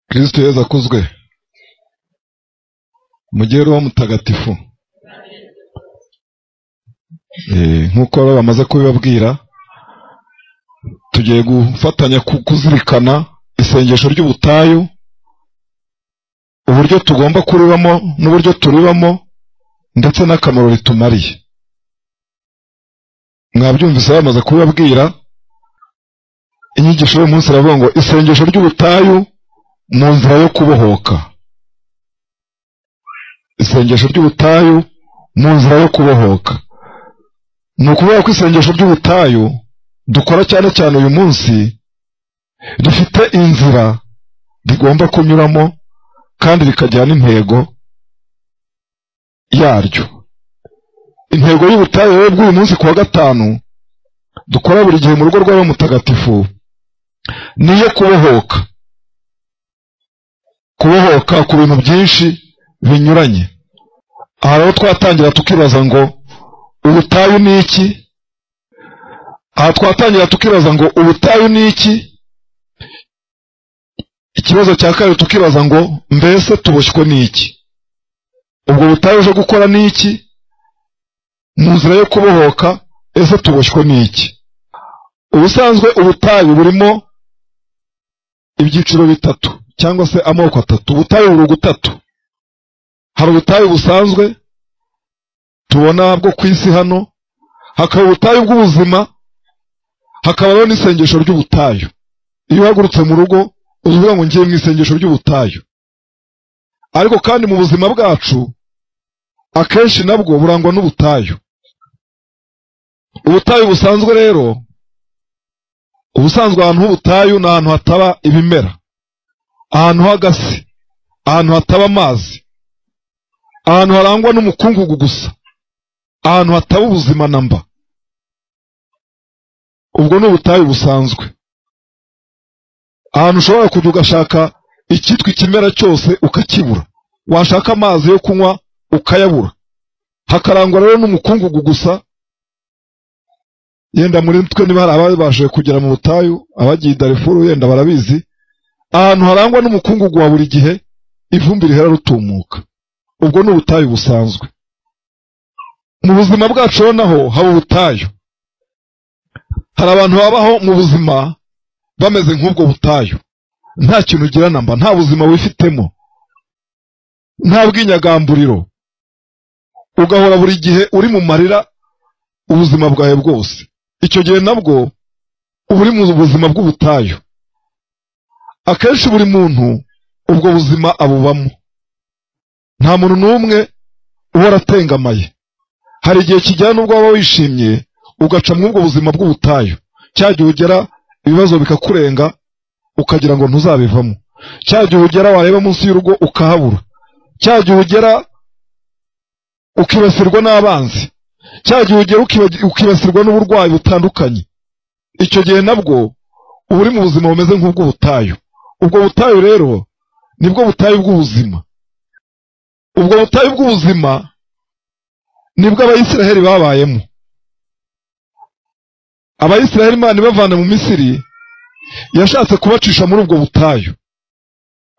kristo yezu akuzwe mujye roho mutagatifu Eh, nk'uko rero bamaze kubibabwira tugiye gufatanya ku kuzirikana isengesho ry'ubutayu uburyo tugomba kuribamo n'uburyo turibamo ndetse n'akamaro ritumariye mwabyumvise bamaze kubibabwira inyigisho y'uyu munsi iravuga ngo isengesho ry'ubutayu mu nzira yo kubohoka isengesho ry'ubutayu mu nzira yo kubohoka ni ukuvuga ko isengesho ry'ubutayu dukora cyane cyane uyu munsi rifite inzira rigomba kunyuramo kandi rikagira n'intego yaryo intego y'ubutayu rero bw'uyu munsi ku wa gatanu dukora buri gihe mu rugo rw'aba mutagatifu ni iyo kubohoka kubohoka ku bintu byinshi binyuranye aha rero twatangira tukibaza ngo ubutayu ni iki aha twatangira tukibaza ngo ubutayu ni iki ikibazo cya kabiri tukibaza ngo mbese tuboshywe ni iki ubwo butayu uje gukora ni iki mu nzira yo kubohoka ese tuboshywe ni iki ubusanzwe ubutayu burimo ibyiciro bitatu cyangwa se amoko atatu ubutayu buri gutatu hari ubutayu busanzwe tubona bwo ku isi hano hakaba ubutayu bw'ubuzima hakabaho n'isengesho ry'ubutayu iyo uhagurutse mu rugo uvuga ngo ngiye mu isengesho ry'ubutayu ariko kandi mu buzima bwacu akenshi nabwo burangwa n'ubutayu ubutayu busanzwe rero ubusanzwe ahantu h'ubutayu ni ahantu hataba ibimera ahantu h'agasi ahantu hataba amazi ahantu harangwa n'umukungugu gusa ahantu hataba ubuzima na mba ubwo ni ubutayu busanzwe ahantu ushobora kujya ugashaka icyitwa ikimera cyose ukakibura washaka amazi yo kunywa ukayabura hakarangwa rero n'umukungugu gusa yenda muri twe niba hari ababashije kugera mu butayu abagiye i darifuru yenda barabizi ahantu harangwa n'umukungugu wa buri gihe ivumbi rihera rutumuka ubwo ni ubutayu busanzwe mu buzima bwacu rero naho haba ubutayu hari abantu babaho mu buzima bameze nk'ubwo butayu nta kintu ugira namba nta buzima wifitemo nta bw'inyagamburiro ugahora buri gihe uri mu marira ubuzima bwawe bwose icyo gihe nabwo uba uri mu buzima bw'ubutayu akenshi buri muntu ubwo buzima abubamo nta muntu n'umwe uba aratengamaye hari igihe kijyana n'ubwo waba wishimye ugaca muri ubwo buzima bw'ubutayu cya gihe ugera ibibazo bikakurenga ukagira ngo ntuzabivamo cya gihe ugera wareba munsi y'urugo ukahabura cya gihe ugera ukibasirwa n'abanzi cya gihe ugera ukibasirwa n'uburwayi butandukanye icyo gihe nabwo uba uri mu buzima bumeze nk'ubw'ubutayu ubwo butayu rero nibwo butayu bw'ubuzima ubwo butayu bw'ubuzima nibwo abayisiraheli babayemo abayisiraheli imana ibavana mu misiri yashatse kubacisha muri ubwo butayu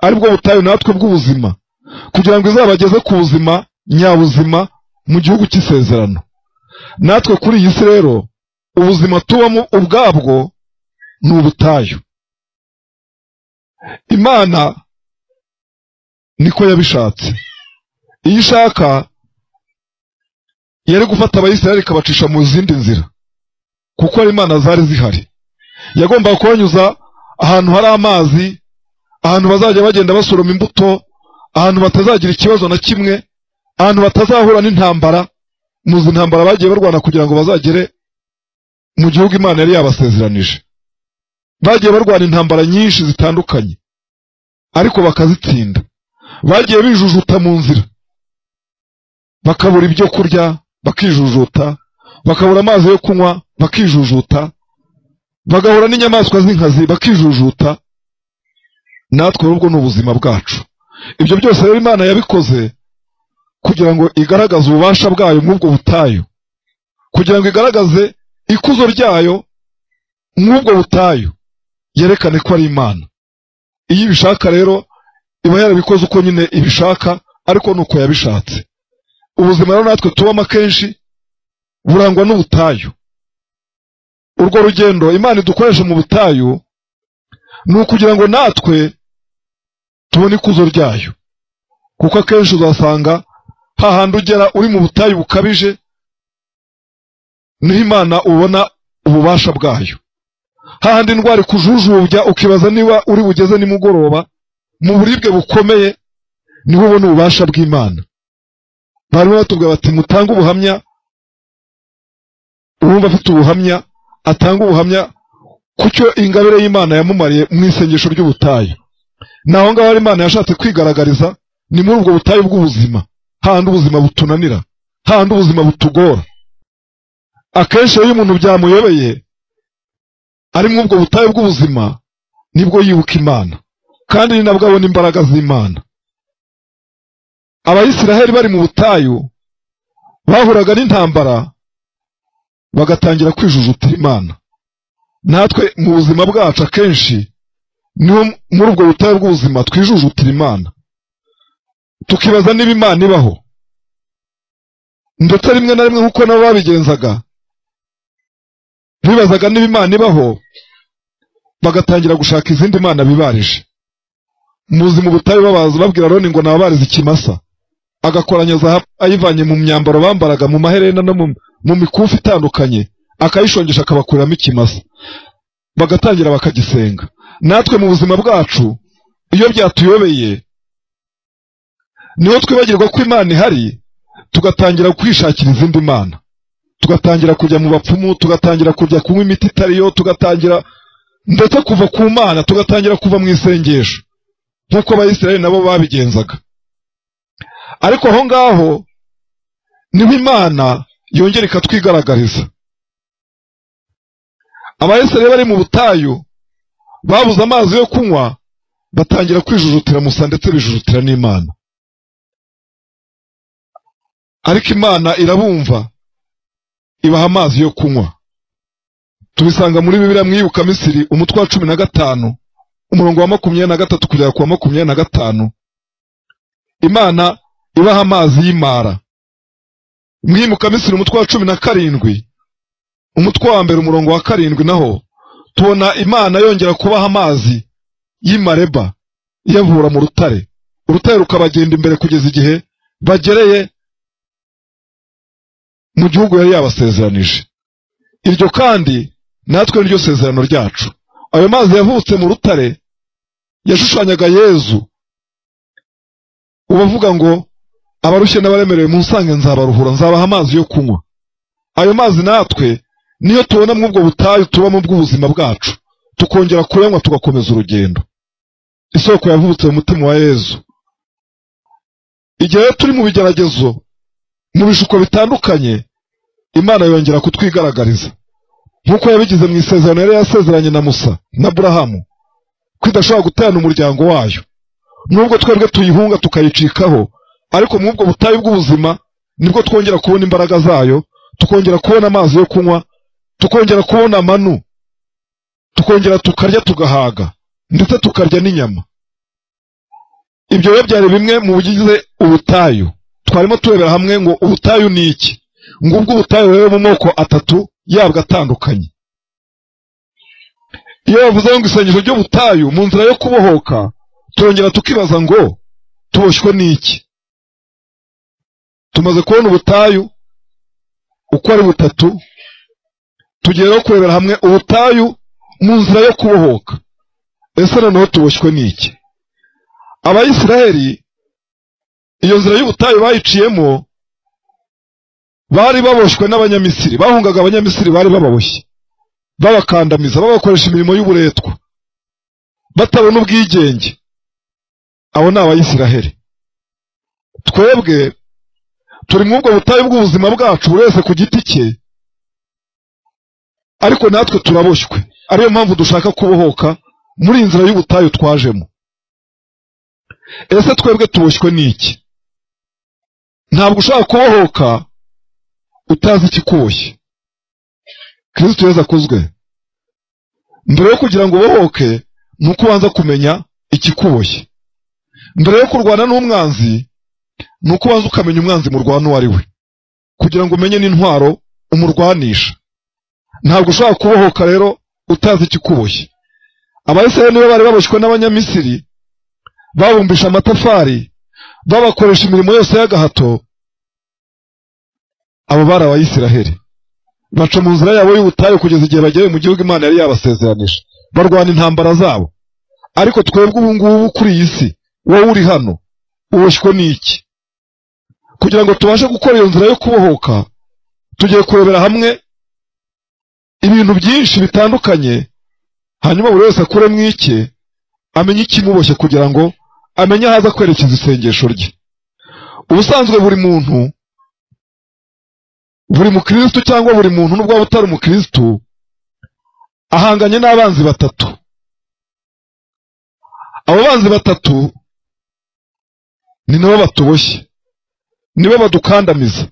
aribwo butayu natwe bw'ubuzima kugira ngo izabageze ku buzima nyabuzima mu gihugu cy'isezerano natwe kuri iyi si rero ubuzima tubamo ubwabwo ni ubutayu imana niko yabishatse iyo ishaka yari gufata abayisiraheli ikabacisha mu zindi nzira kuko imana zari zihari yagombaga kubanyuza ahantu hari amazi ahantu bazajya bagenda basoroma imbuto ahantu batazagira ikibazo na kimwe ahantu batazahura n'intambara muzi intambara bagiye barwana kugira ngo bazagere mu gihugu imana yari yabasezeranije bagiye barwana intambara nyinshi zitandukanye ariko bakazitsinda bagiye bijujuta mu nzira bakabura ibyo kurya bakijujuta bakabura amazi yo kunywa bakijujuta bagahura n'inyamaswa z'inkazi bakijujuta natwe ubwo ni ubuzima bwacu ibyo byose rero imana yabikoze kugira ngo igaragaze ububasha bwayo nk'ubwo butayu kugira ngo igaragaze ikuzo ryayo nk'ubwo butayu yerekane ko ari imana iyo ibishaka rero iba yarabikoze uko nyine ibishaka ariko ni uko yabishatse ubuzima rero natwe tubamo akenshi burangwa n'ubutayu urwo rugendo imana idukoresha mu butayu ni ukugira ngo natwe tubone ikuzo ryayo kuko akenshi uzasanga hahandi ugera uri mu butayu bukabije niho imana ubona ububasha bwayo hahandi indwara ikujujubya ukibaza niba uri bugeze nimugoroba mu buribwe bukomeye niho ubona ububasha bw'imana barimo batubwira bati mutange ubuhamya uwumva afite ubuhamya atanga ubuhamya ku cyo ingabire y'imana yamumariye mu isengesho ry'ubutayu ni aho ngaho imana yashatse kwigaragariza ni muri ubwo butayu bw'ubuzima hahandi ubuzima butunanira hahandi ubuzima butugora akenshi iyo umuntu byamuyobeye ari muri ubwo butayu bw'ubuzima nibwo yibuka imana kandi ni nabwo abona imbaraga z'imana abayisiraheli bari mu butayu bahuraga n'intambara bagatangira kwijujutira imana natwe mu buzima bwacu akenshi niho muri ubwo butayu bw'ubuzima twijujutira imana tukibaza niba imana ibaho ndetse rimwe na rimwe nk'uko nabo babigenzaga bibazaga niba imana ibaho bagatangira gushaka izindi mana bibarije mu buzima ubutayu babaza babwira roni ngo nababarize ikimasa agakoranya zahabu ayivanye mu myambaro bambaraga mu maherena no mu- mu mikufi itandukanye akayishongesha akabakuramo ikimasa bagatangira bakagisenga natwe mu buzima bwacu iyo byatuyobeye niho twibagirwa ko imana ihari tugatangira kwishakira izindi mana tugatangira kujya mu bapfumu tugatangira kujya kunywa imiti itariyo tugatangira ndetse kuva ku mana tugatangira kuva mu isengesho nk'uko abayisiraheli nabo babigenzaga ariko aho ngaho niho imana yongera ikatwigaragariza abayisiraheli bari mu butayu babuze amazi yo kunywa batangira kwijujutira musa ndetse bijujutira n'imana ariko imana irabumva ibaha amazi yo kunywa tubisanga muri bibiriya mwibuka misiri umutwe wa cumi na gatanu umurongo wa makumyabiri na gatatu kugera ku wa makumyabiri na gatanu imana ibaha amazi y'imara mwibuka misiri umutwe wa cumi na karindwi umutwe wa mbere umurongo wa karindwi naho tubona imana yongera kubaha amazi y'imareba iyavura mu rutare urutare rukabagenda imbere kugeza igihe bagereye mu gihugu yari yabasezeranije iryo kandi natwe niryo sezerano ryacu ayo mazi yavutse mu rutare yashushanyaga yezu ubavuga ngo abarushye n'abaremerewe munsange nzabaruhura nzabaha amazi yo kunywa ayo mazi natwe niyo tubona muri ubwo butayu tubamo bw'ubuzima bwacu tukongera kuyanywa tugakomeza urugendo isoko yavutse mu mutima wa yezu igihe rero turi mu bigeragezo mu bishuko bitandukanye imana yongera kutwigaragariza nk'uko yabigize mu isezerano yari yasezeranye na musa na burahamu ko idashobora guterana umuryango wayo nubwo twebwe tuyihunga tukayicikaho ariko mu ubwo butayu bw'ubuzima nibwo twongera kubona imbaraga zayo tukongera kubona amazi yo kunywa tukongera kubona amanu tukongera tukarya tugahaga ndetse tukarya n'inyama ibyo rero byari bimwe mu bigize ubutayu twarimo turebera hamwe ngo ubutayu ni iki ngubwo ubutayu rero mu moko atatu yabwo atandukanye iyo bavuze ngo isengesho ry'ubutayu mu nzira yo kubohoka turongera tukibaza ngo tuboshywe n'iki tumaze kubona ubutayu uko ari butatu tugiye rero kurebera hamwe ubutayu mu nzira yo kubohoka ese noneho tuboshywe n'iki abayisiraheli iyo nzira y'ubutayu bayiciyemo bari baboshywe n'abanyamisiri bahungaga abanyamisiri bari bababoshye babakandamiza babakoresha imirimo y'uburetwa batabona ubwigenge abo ni abayisiraheli twebwe turi muri ubwo butayu bw'ubuzima bwacu buri wese ku giti cye ariko natwe turaboshywe ariyo mpamvu dushaka kubohoka muri iyi nzira y'ubutayu twajemo ese twebwe tuboshywe n'iki ntabwo ushobora kubohoka utazi ikikuboshye kirisito yezu akozwe mbere yo kugira ngo ubohoke ni uko ubanza kumenya ikikuboshye mbere yo kurwana n'umwanzi ni uko ubanza ukamenya umwanzi murwana uwo ari we kugira ngo umenye n'intwaro umurwanisha ntabwo ushobora kubohoka rero utazi ikikuboshye abayisiraheli nibo bari baboshywe n'abanyamisiri babumbisha amatafari babakoresha imirimo yose y'agahato abo bari abayisiraheli baca mu nzira yabo y'ubutayu kugeza igihe bagere mu gihugu imana yari yabasezeranije barwana intambara zabo ariko twebwe ubu ngubu kuri iyi si wowe uri hano uboshywe n'iki kugira ngo tubashe gukora iyo nzira yo kubohoka tugiye kurebera hamwe ibintu byinshi bitandukanye hanyuma buri wese akure mu icye amenye ikimuboshye kugira ngo amenye aho aza kwerekeza isengesho rye ubusanzwe buri muntu buri mukirisitu cyangwa buri muntu n'ubwo waba utari umukirisitu ahanganye n'abanzi batatu abo banzi batatu ni nabo batuboshye nibo badukandamiza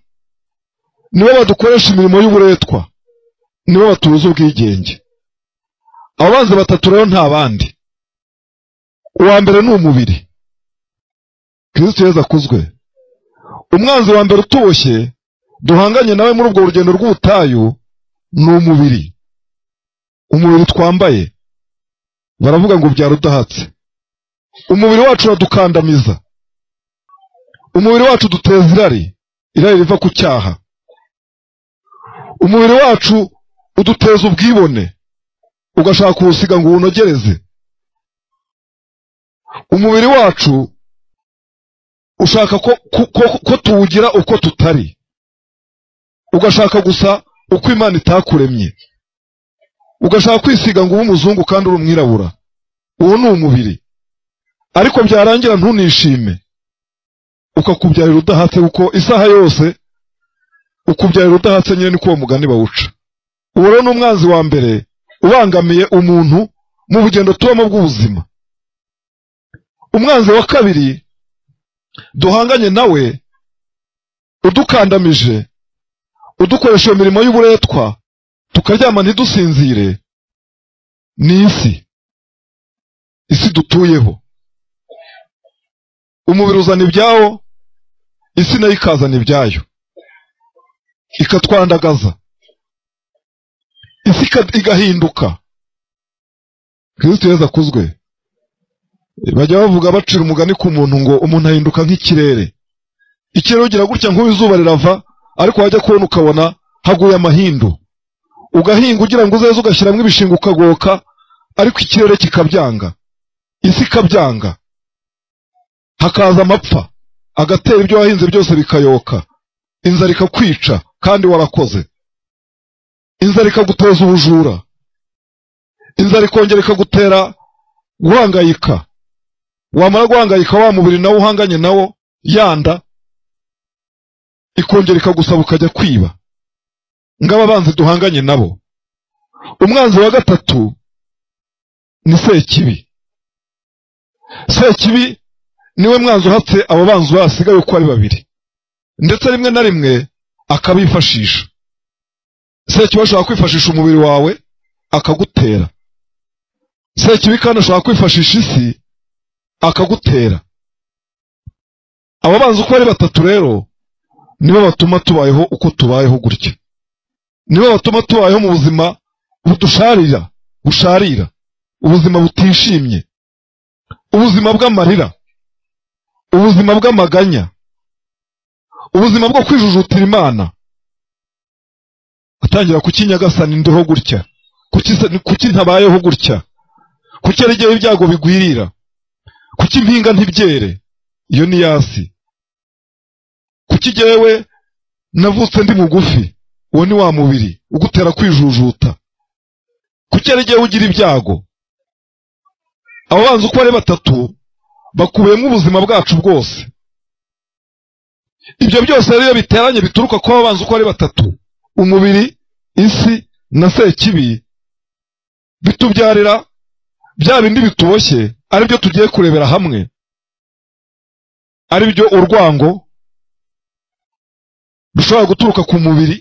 nibo badukoresha imirimo y'uburetwa nibo batubuza ubwigenge abo banzi batatu rero nta bandi uwa mbere ni umubiri kirisito yeza akuzwe umwanzi wa mbere utuboshye duhanganye nawe muri ubwo rugendo rw'ubutayu ni umubiri umubiri twambaye baravuga ngo ubyara udahatse umubiri wacu uradukandamiza umubiri wacu duteza irari irari riva ku cyaha umubiri wacu uduteza ubwibone ugashaka uwusiga ngo uwunogereze umubiri wacu ushaka ko, ko, ko, ko tuwugira uko tutari ugashaka gusa uko imana itakuremye ugashaka kwisiga ngo ube umuzungu kandi uri umwirabura uwo ni umubiri ariko byarangira ntunishime ukakubyarira udahatse kuko isaha yose ukubyarira udahatse nyine niko uwo mugani bawuca uwo rero ni umwanzi wa mbere ubangamiye umuntu mu bugendo tubamo bw'ubuzima umwanzi wa kabiri duhanganye nawe udukandamije udukoresha iyo mirimo y'uburetwa tukaryama ntidusinzire ni isi isi dutuyeho umubiri uzana ibyawo isi nayo ikazana ibyayo ikatwandagaza isi igahinduka kirisito yeza akuzwe bajya bavuga bacira umugani ku muntu ngo umuntu ahinduka nk'ikirere ikirere ugira gutya nk'ubu izuba rirava ariko wajya kubona ukabona haguye amahindu ugahinga ugira ngo uzeze ugashyiramo ibishinga ukagoka ariko ikirere kikabyanga isi ikabyanga hakaza amapfa agatera ibyo wahinze byose bikayoka inzara ikakwica kandi warakoze inzara ikaguteza ubujura inzara ikongera ikagutera guhangayika wamara guhangayika wa mubiri nawo uhanganye nawo yanda ikongera ikagusaba ukajya kwiba ngaba abanzi duhanganye nabo umwanzi wa gatatu ni sekibi sekibi niwe mwanzi uhatse abo banzi basigaye uko ari babiri ndetse rimwe na rimwe akabifashisha sekibi ashobora kwifashisha umubiri wawe akagutera sekibi kandi ashobora kwifashisha isi akagutera abo banzi uko ari batatu rero nibo batuma tubayeho uko tubayeho gutya nibo batuma tubayeho mu buzima budusharira busharira ubuzima butishimye ubuzima bw'amarira ubuzima bw'amaganya ubuzima bwo kwijujutira imana atangira kukinyagasana ndiho gutya kuki ntabayeho gutya kuki ari igihe ibyago bigwirira kuki impinga ntibyere iyo ni yasi kuki jyewe navutse ndi mugufi uwo ni wa mubiri ugutera kwijujuta kuki ari igihe ugira ibyago abo banzi uko ari batatu bakubiyemo ubuzima bwacu bwose ibyo byose rero iyo biteranye bituruka ku babanza uko ari batatu umubiri isi na sekibi bitubyarira bya bindi bituboshye aribyo tugiye kurebera hamwe aribyo urwango rushobora guturuka ku mubiri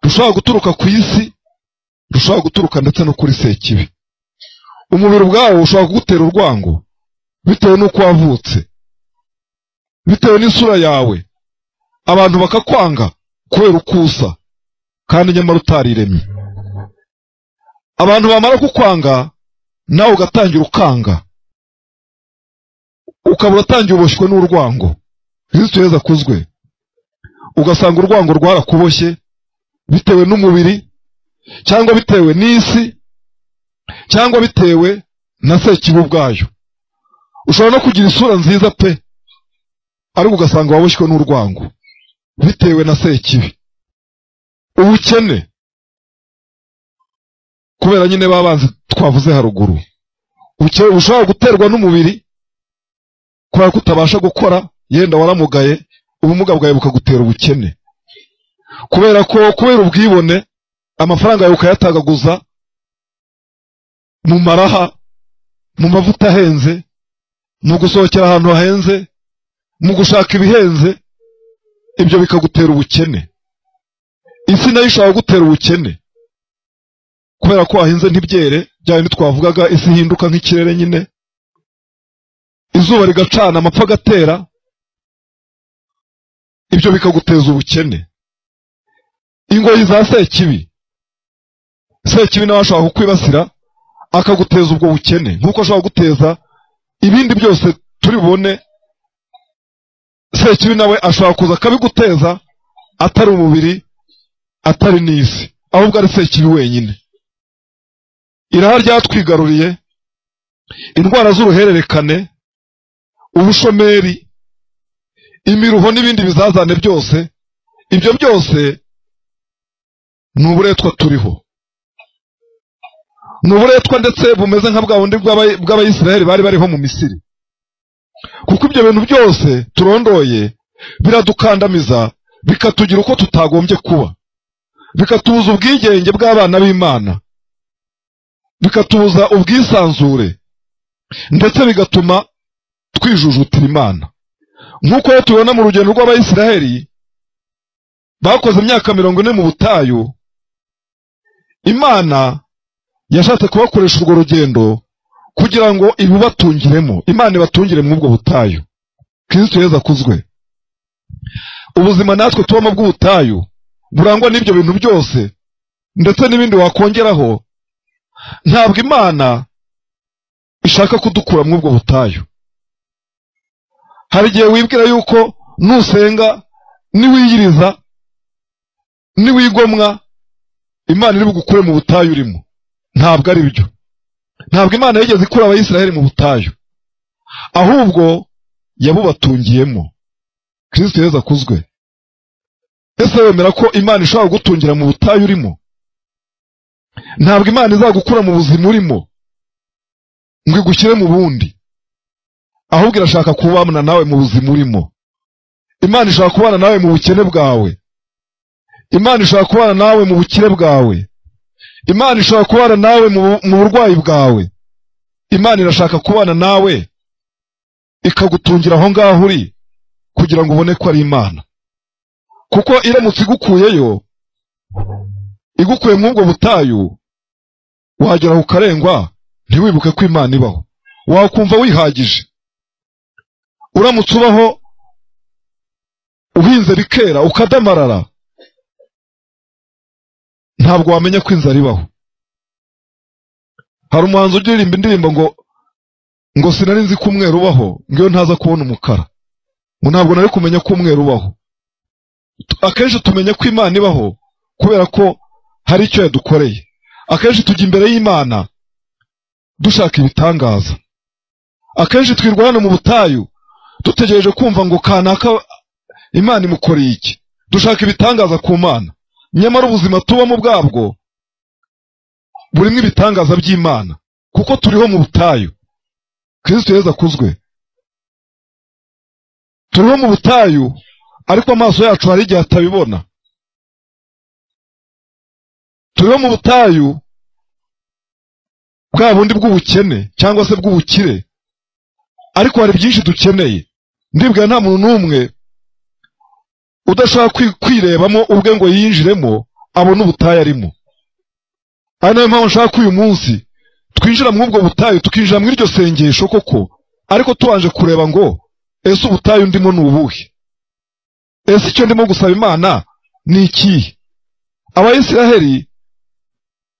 rushobora guturuka ku isi rushobora guturuka ndetse no kuri sekibi umubiri ubwawo ushobora kugutera urwango bitewe n'uko wavutse bitewe n'isura yawe abantu bakakwanga kubera uko usa kandi nyamara utariremye abantu bamara kukwanga nawe ugatangira ukanga ukaba uratangiye uboshywe n'urwango kristo yezu akuzwe ugasanga urwango rwarakuboshye bitewe n'umubiri cyangwa bitewe n'isi cyangwa bitewe na sekibi ubwayo ushobora no kugira isura nziza pe ariko ugasanga waboshywe n'urwango bitewe na sekibi ubukene kubera nyine babanzi twavuze haruguru ubukene bushobora guterwa n'umubiri kubera ko utabasha gukora yenda waramugaye ubumuga bwawe bukagutera ubukene kubera ko kubera ubwibone amafaranga yawe ukayatagaguza mu maraha mu mavuta ahenze mu gusohokera ahantu hahenze mu gushaka ibihenze ibyo bikagutera ubukene isi nayo ishobora gutera ubukene kubera ko wahinze ntibyere bya bindi twavugaga isi ihinduka nk'ikirere nyine izuba rigacana amapfa agatera ibyo bikaguteza ubukene ingoyi za sekibi sekibi nawe ashobora kukwibasira akaguteza ubwo bukene nk'uko ashobora guteza ibindi byose turi bubone sekibi nawe ashobora kuza akabiguteza atari umubiri atari n'isi ahubwo ari sekibi wenyine iraha ryatwigaruriye indwara z'uruhererekane ubushomeri imiruho n'ibindi bizazane byose ibyo byose ni uburetwa turiho ni uburetwa ndetse bumeze nka bwa bundi bw'abayisiraheli bari bariho mu misiri kuko ibyo bintu byose turondoye biradukandamiza bikatugira uko tutagombye kuba bikatubuza ubwigenge bw'abana b'imana bikatubuza ubwisanzure ndetse bigatuma twijujutira imana nk'uko rero tubibona mu rugendo rw'abayisiraheli bakoze imyaka mirongo ine mu butayu imana yashatse kubakoresha urwo rugendo kugira ngo ibibatungiremo imana ibatungire muri ubwo butayu kirisito heza akuzwe ubuzima natwe tubamo bw'ubutayu burangwa n'ibyo bintu byose ndetse n'ibindi wakongeraho ntabwo imana ishaka kudukura muri ubwo butayu hari igihe wibwira yuko nusenga niwiyiriza niwigomwa imana iri bugukure mu butayu urimo ntabwo ari byo ntabwo imana yigeze ikura abayisiraheli mu butayu ahubwo yabubatungiyemo kirisito heza akuzwe ese wemera ko imana ishobora kugutungira mu butayu urimo ntabwo imana izagukura mu buzima urimo ngo igushyire mu bundi ahubwo irashaka kubana nawe mu buzima urimo imana ishobora kubana nawe mu bukene bwawe imana ishobora kubana nawe mu bukire bwawe imana ishobora kubana nawe mu burwayi bwawe imana irashaka kubana nawe ikagutungira aho ngaho uri kugira ngo ubone ko ari imana kuko iramutse igukuyeyo igukuye muri ubwo butayu wagera ku karengwa ntiwibuke ko imana ibaho wakumva wihagije uramutse ubaho uhinze bikera ukadamarara ntabwo wamenya ko inzara ibaho hari umuhanzi ugiririmba indirimbo ngo ngo sinari nzi ko umweru ubaho ngo iyo ntaza kubona umukara ngo ntabwo nari kumenya ko umweru ubaho akenshi tumenya ko imana ibaho kubera ko hari icyo yadukoreye akenshi tujya imbere y'imana dushaka ibitangaza akenshi twirwana mu butayu dutegereje kumva ngo kanaka imana imukoreye iki dushaka ibitangaza ku mana nyamara ubuzima tubamo bwabwo burimo ibitangaza by'imana kuko turiho mu butayu kirisito heza akuzwe turiho mu butayu ariko amaso yacu hari igihe atabibona turiho mu butayu bwa bundi bw'ubukene cyangwa se bw'ubukire ariko hari byinshi dukeneye ndibwira nta muntu n'umwe udashobora kwirebamo ubwe ngo yinjiremo abone ubutayu arimo ari nayo mpamvu nshaka ko uyu munsi twinjira muri ubwo butayu tukinjira muri iryo sengesho koko ariko tubanje kureba ngo ese ubutayu ndimo ni ubuhe ese icyo ndimo gusaba imana ni ikihe abayisiraheli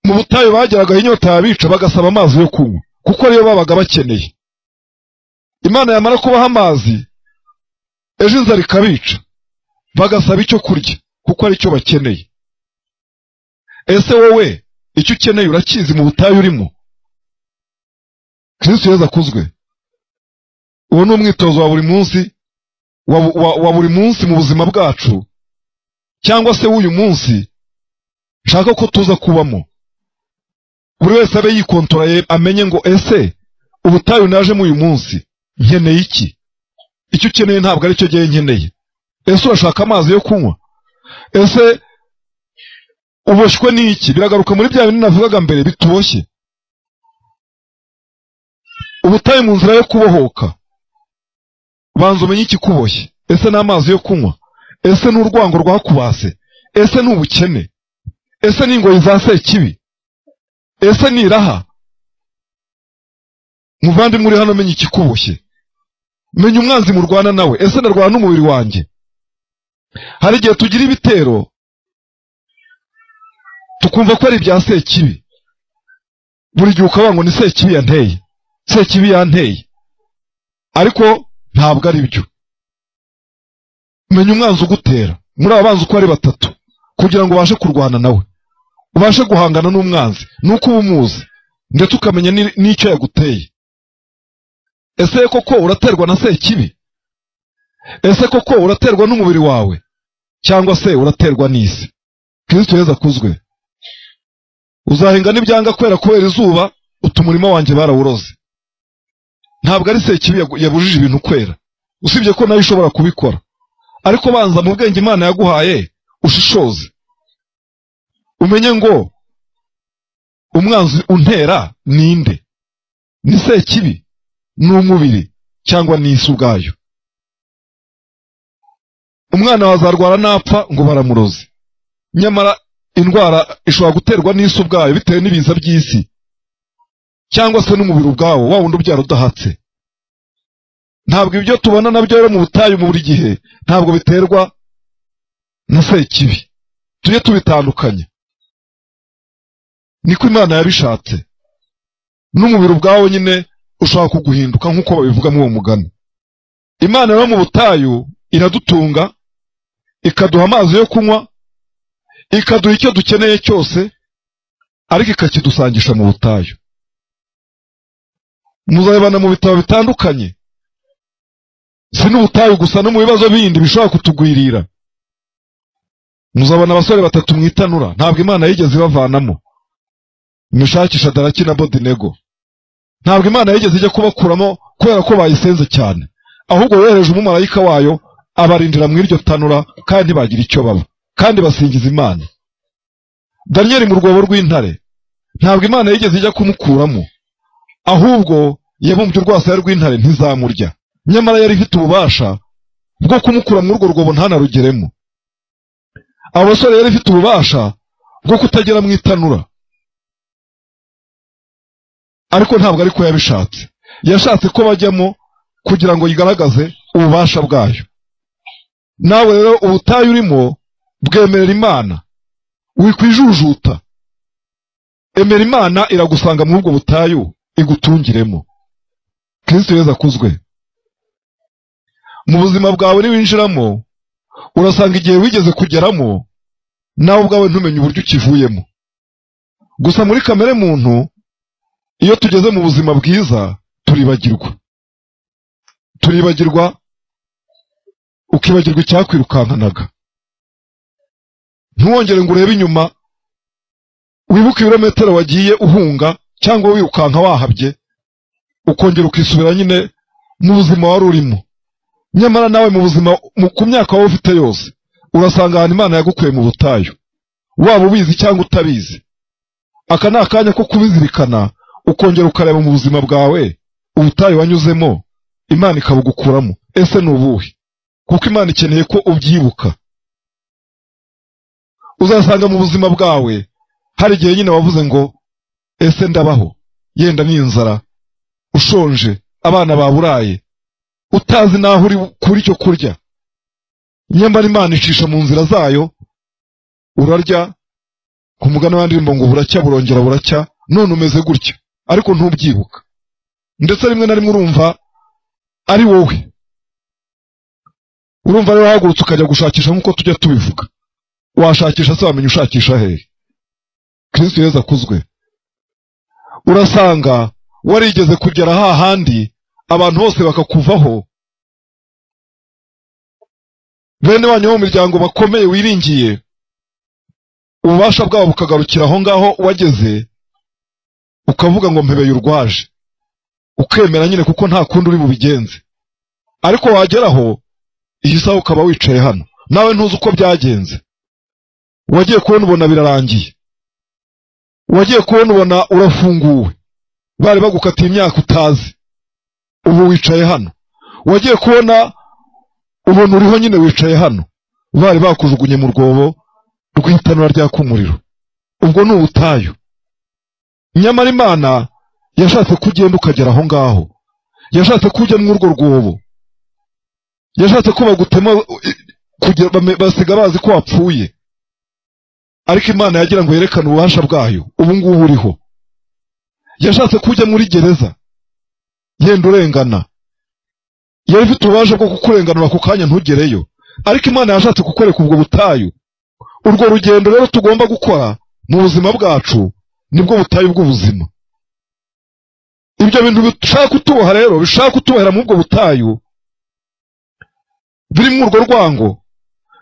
mu butayu bageragaho inyota yabica bagasaba amazi yo kunywa kuko ariyo babaga bakeneye imana yamara kubaha amazi ejo inzara ikabica bagasaba icyo kurya kuko ari cyo bakeneye ese wowe icyo ukeneye urakizi mu butayu urimo kristo yezu akuzwe uwo ni umwitozo wa buri munsi wa, wa, wa buri munsi mu buzima bwacu cyangwa se w'uyu munsi nshaka ko tuza kubamo buri wese abe yikontoreye amenye ngo ese ubutayu najemo uyu munsi nkeneye iki icyo ukeneye ntabwo aricyo gihe nkeneye ese urashaka amazi yo kunywa ese uboshywe n'iki biragaruka muri bya bintu navugaga mbere bituboshye ubutayu mu nzira yo kubohoka banza umenye ikikuboshye ese ni amazi yo kunywa ese ni urwango rwakubase ese ni ubukene ese ni ingoyi za sekibi ese ni iraha muvandimwe uri hano menya ikikuboshye menya umwanzi murwana nawe ese ndarwana n'umubiri wanjye hari igihe tugira ibitero tukumva ko ari ibya sekibi buri gihe ukavuga ngo ni sekibi yanteye sekibi yanteye ariko ntabwo ari byo menya umwanzi ugutera muri aba banzi uko ari batatu kugira ngo ubashe kurwana nawe ubashe guhangana n'umwanzi ni uko uba umuzi ndetse ukamenya ni- n'icyo yaguteye ese koko uraterwa na sekibi ese koko uraterwa n'umubiri wawe cyangwa se uraterwa n'isi kirisito yeza akuzwe uzahinga n'ibyanga kwera kubera izuba uta umurima wanjye barawuroze ntabwo ari sekibi yagu- yabujije ibintu kwera usibye ko nawe ishobora kubikora ariko banza mu bwenge imana yaguhaye ushishoze umenye ngo umwanzi untera ninde ni sekibi ni umubiri cyangwa ni isi ubwayo umwana wazarwara napfa ngo baramuroze nyamara indwara ishobora guterwa n'isi ubwayo bitewe n'ibiza by'isi cyangwa se n'umubiri ubwawo wa wundi ubyara udahatse ntabwo ibyo tubona nabyo rero mu butayu mu buri gihe ntabwo biterwa na sekibi tujye tubitandukanya niko imana yabishatse n'umubiri ubwawo nyine ushobora kuguhinduka nk'uko babivuga muri uwo mugani imana rero mu butayu iradutunga ikaduha amazi yo kunywa ikaduha icyo dukeneye cyose ariko ikakidusangisha mu butayu muzabibana mu bitabo bitandukanye si n'ubutayu gusa no mu bibazo bindi bishobora kutugwirira muzabona abasore batatu mu itanura ntabwo imana yigeze ibavanamo mwishakisha daraki na bodinego ntabwo imana yigeze ijya kubakuramo kubera ko bayisenze cyane ahubwo yohereje umumarayika wayo abarindira mu iryo tanura kandi ntibagira icyo baba kandi basingiza imana daniyeli mu rwobo rw'intare ntabwo imana yigeze ijya kumukuramo ahubwo yabumbye urwasaya rw'intare ntizamurya nyamara yari ifite ububasha bwo kumukura muri urwo rwobo ntanarugeremo abo basore yari ifite ububasha bwo kutagera mu itanura ariko ntabwo ariko yabishatse yashatse ko bajyamo kugira ngo yigaragaze ububasha bwayo nawe rero ubutayu urimo bwemerera imana wikwijujuta emera imana iragusanga muri ubwo butayu igutungiremo kristo yezu akuzwe mu buzima bwawe niwinjiramo urasanga igihe wigeze kugeramo nawe ubwawe ntumenye uburyo ukivuyemo gusa muri kamere muntu iyo tugeze mu buzima bwiza turibagirwa turibagirwa ukibagirwa icyakwirukankanaga ntuwongere ngo urebe inyuma wibuke ibirometero wagiye uhunga cyangwa wirukanka wahabye ukongera ukisubira nyine mu buzima wari urimo nyamara nawe mu buzima mu- ku myaka waba ufite yose urasanga ahantu imana yagukuye mu butayu waba ubizi cyangwa utabizi aka ni akanya ko kubizirikana ukongera ukareba mu buzima bwawe ubutayu wanyuzemo imana ikabugukuramo ese ni ubuhe kuko imana ikeneye ko ubyibuka uzasanga mu buzima bwawe hari igihe nyine wavuze ngo ese ndabaho yenda ni inzara ushonje abana baburaye utazi n'aho uri kuri icyo kurya nyamara imana icisha mu nzira zayo urarya ku mugani w'indirimbo ngo buracya burongera buracya none umeze gutya ariko ntubyibuka ndetse rimwe na rimwe urumva ari wowe urumva rero wahagurutse ukajya gushakisha nk'uko tujya tubivuga washakisha se wamenya ushakisha hehe kristo yezu akuzwe urasanga warigeze kugera hahandi abantu bose bakakuvaho bene wanyu bo mu miryango bakomeye wiringiye ububasha bwabo bukagarukira aho ngaho wageze ukavuga ngo mpebeye urwaje ukemera nyine kuko nta kundi uri bubigenze ariko wageraho iyi saha ukaba wicaye hano nawe ntuzi uko byagenze wagiye kubona ubona birarangiye wagiye kubona ubona urafunguwe bari bagukatiye imyaka utazi ubu wicaye hano wagiye kubona ubona uriho nyine wicaye hano bari bakujugunye mu rwobo rw'itanura ryaka umuriro ubwo ni ubutayu nyamara imana yashatse ko ugenda ukagera aho ngaho yashatse ko ujya muri urwo rwobo yashatse ko bagutema kugira- bame- basiga bazi ko wapfuye ariko imana yagira ngo yerekane ububasha bwayo ubu ngubu uriho yashatse ko ujya muri gereza yenda urengana yari ifite ububasha bwo kukurenganura ako kanya ntugereyo ariko imana yashatse kukwereka ubwo butayu urwo rugendo rero tugomba gukora mu buzima bwacu nibwo butayu bw'ubuzima ibyo bintu bishaka kutuboha rero bishaka kutubahira muri ubwo butayu birimo urwo rwango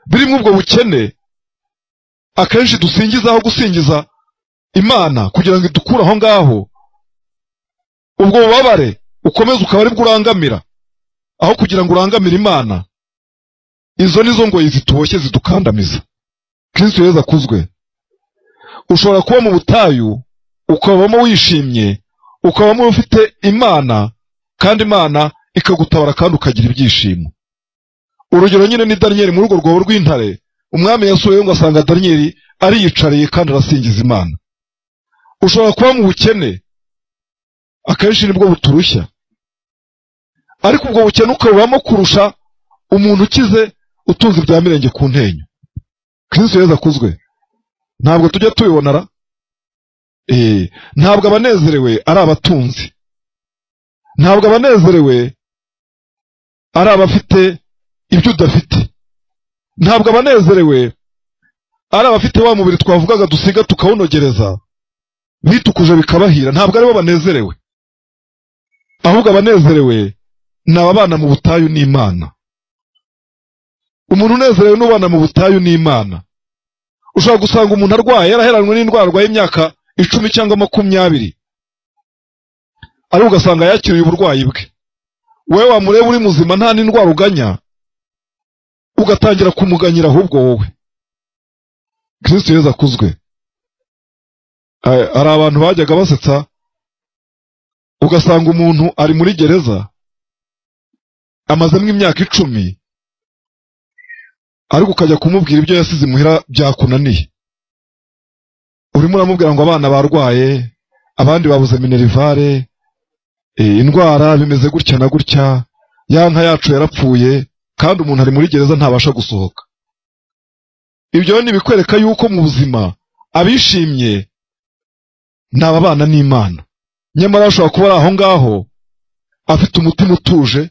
birimo ubwo bukene akenshi dusingiza aho gusingiza imana kugira ngo idukure aho ngaho ubwo bubabare ukomeze ukaba ari bwo urangamira aho kugira ngo urangamire imana izo ni zo ngoyi zituboshye zidukandamiza kristo yezu akuzwe ushobora kuba mu butayu ukabamo wishimye ukabamo ufite imana kandi imana ikagutabara kandi ukagira ibyishimo urugero nyine ni daniyeli muri urwo rwobo rw'intare umwami yasuyeyo ngo asanga daniyeli ariyicariye kandi arasingiza imana ushobora kuba mu bukene akenshi nibwo buturushya ariko ubwo bukene ukabubamo kurusha umuntu ukize utunze ibya mirenge ku ntenyo kristo yezu akuzwe ntabwo tujya tubibonara Eh, ntabwo abanezerewe ari abatunzi ntabwo abanezerewe ari abafite ibyo udafite ntabwo abanezerewe ari abafite wa mubiri twavugaga dusiga tukawunogereza bitukuje bikabahira ntabwo aribo banezerewe ahubwo abanezerewe ni ababana mu butayu n'imana umuntu unezerewe n'ubana mu butayu n'imana ushobora gusanga umuntu arwaye yaraheranwe n'indwara arwaye imyaka icumi cyangwa makumyabiri ariko ugasanga yakiriye uburwayi bwe wowe wamureba uri muzima nta n'indwara uganya ugatangira kumuganyira ahubwo wowe kristo yezu akuzwe Eh, hari abantu bajyaga basetsa ugasanga umuntu ari muri gereza amazemo imyaka icumi ariko ukajya kumubwira ibyo yasize imuhira byakunaniye urimo uramubwira ngo abana barwaye abandi babuze minerivare eh, indwara bimeze gutya na gutya ya nka yacu yarapfuye kandi umuntu ari muri gereza ntabasha gusohoka ibyo ni ibikwereka yuko mu buzima abishimye ni ababana n'imana nyamara ashobora kuba ari aho ngaho afite umutima utuje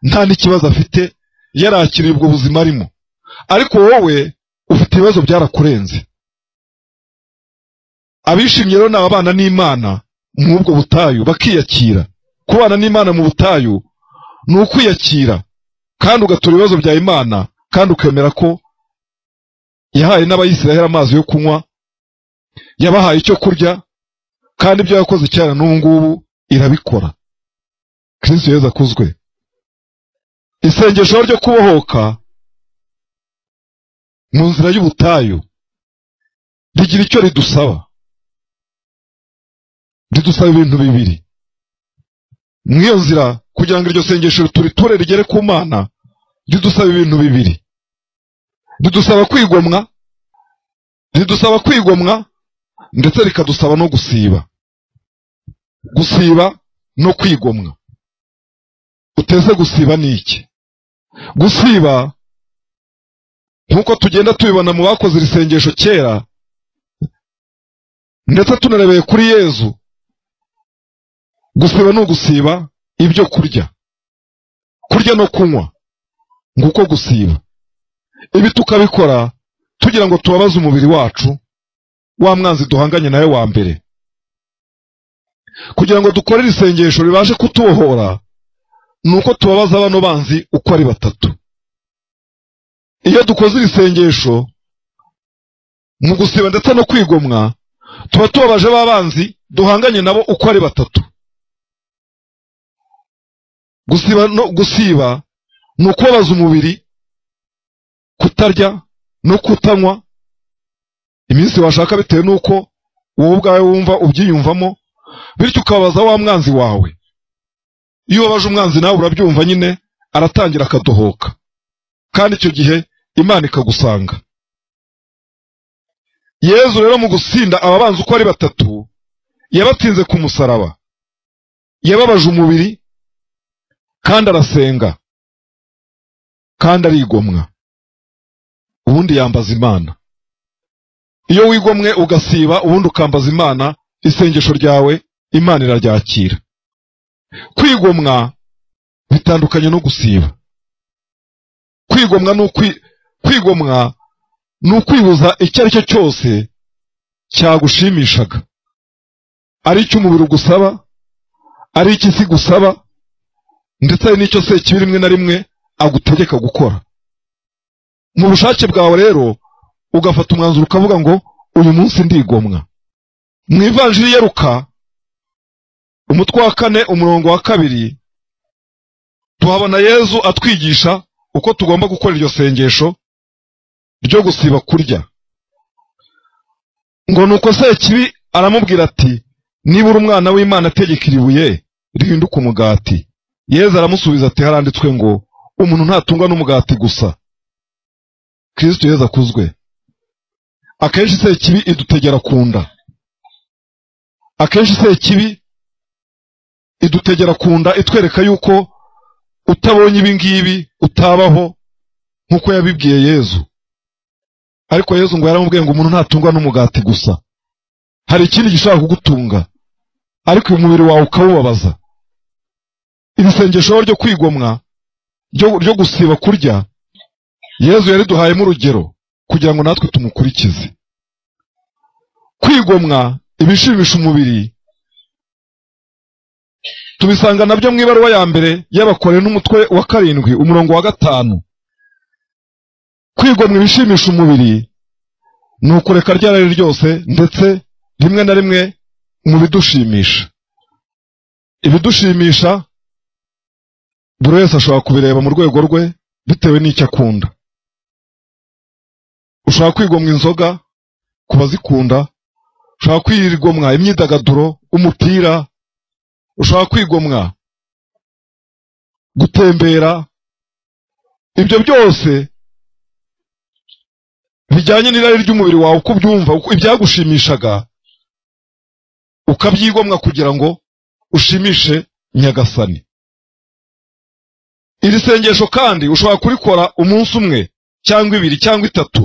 nta n'ikibazo afite yarakiriye ubwo buzima arimo ariko wowe ufite ibibazo byarakurenze abishimye rero ni ababana n'imana muri ubwo butayu bakiyakira kubana n'imana mu butayu ni ukwiyakira kandi ugatura ibibazo bya imana kandi ukemera ko yahaye n'abayisiraheli amazi yo kunywa yabahaye icyo kurya kandi ibyo yakoze cyane n'ubu ngubu irabikora kristo yezu akuzwe isengesho ryo kubohoka mu nzira y'ubutayu rigira icyo ridusaba ridusaba ibintu bibiri mu iyo nzira kugira ngo iryo sengesho turiture rigere ku mana ridusaba ibintu bibiri ridusaba kwigomwa ridusaba kwigomwa ndetse rikadusaba no gusiba gusiba no kwigomwa uteze gusiba ni iki gusiba nk'uko tugenda tubibona mu bakoze iri sengesho kera ndetse tunarebeye kuri yezu gusiba ni ugusiba ibyo kurya kurya no kunywa nguko gusiba ibi tukabikora tugira ngo tubabaze umubiri wacu wa mwanzi duhanganye nawe wa mbere kugira ngo dukore iri sengesho ribashe kutubohora ni uko tubabaza bano banzi uko ari batatu iyo dukoze iri sengesho mu gusiba ndetse no kwigomwa tuba tubabaje ba banzi duhanganye nabo uko ari batatu gusiba no gusiba ni ukubabaza umubiri kutarya no kutanywa iminsi washaka bitewe n'uko wowe ubwawe wumva ubyiyumvamo bityo ukababaza wa mwanzi wawe iyo ubabaje umwanzi nawe urabyumva nyine aratangira akadohoka kandi icyo gihe imana ikagusanga yezu rero mu gusinda ababanzi uko ari batatu yabatsinze ku musaraba yababaje umubiri kandi arasenga kandi arigomwa ubundi yambaza imana iyo wigomwe ugasiba ubundi ukambaza imana isengesho ryawe imana iraryakira kwigomwa bitandukanye no gusiba kwigomwa ni kwigomwa ni ukwibuza icyo ari cyo cyose cyagushimishaga ari icyo umubiri ugusaba ari icyo isi gusaba ndetse hari n'icyo se kibi rimwe na rimwe agutegeka gukora mu bushake bwawe rero ugafata umwanzuro ukavuga ngo uyu munsi ndigomwa mu ivanjiri yeruka umutwe wa kane umurongo wa kabiri tuhabona yezu atwigisha uko tugomba gukora iryo sengesho ryo gusiba kurya ngo nuko se kibi aramubwira ati nibura umwana w'imana ategekera ibuye rihinduka umugati yezu aramusubiza ati haranditswe ngo umuntu ntatungwa n'umugati gusa kirisito yezu akuzwe akenshi se kibi idutegera ku nda akenshi se kibi idutegera ku nda itwereka yuko utabonye ibi ngibi utabaho nk'uko yabibwiye yezu ariko yezu ngo yaramubwiye ngo umuntu ntatungwa n'umugati gusa hari ikindi gishobora kugutunga ariko uyu mubiri wawe ukawubabaza iri sengesho ryo kwigomwa ryo gusiba kurya yezu yariduhayemo urugero kugira ngo natwe tumukurikize kwigomwa ibishimisha umubiri tubisanga nabyo mu ibaruwa ya mbere y'abakore n'umutwe wa karindwi umurongo wa gatanu kwigomwa ibishimisha umubiri ni ukureka rya rari ryose ndetse rimwe na rimwe mu bidushimisha ibidushimisha buri wese ashobora kubireba mu rwego rwe bitewe n'icyo akunda ushobora kwigomwa inzoga ku bazikunda ushobora kwigomwa imyidagaduro umupira ushobora kwigomwa gutembera ibyo byose bijyanye n'irari ry'umubiri wawe uko ubyumva ibyagushimishaga ukabyigomwa kugira ngo ushimishe nyagasani iri sengesho kandi ushobora kurikora umunsi umwe cyangwa ibiri cyangwa itatu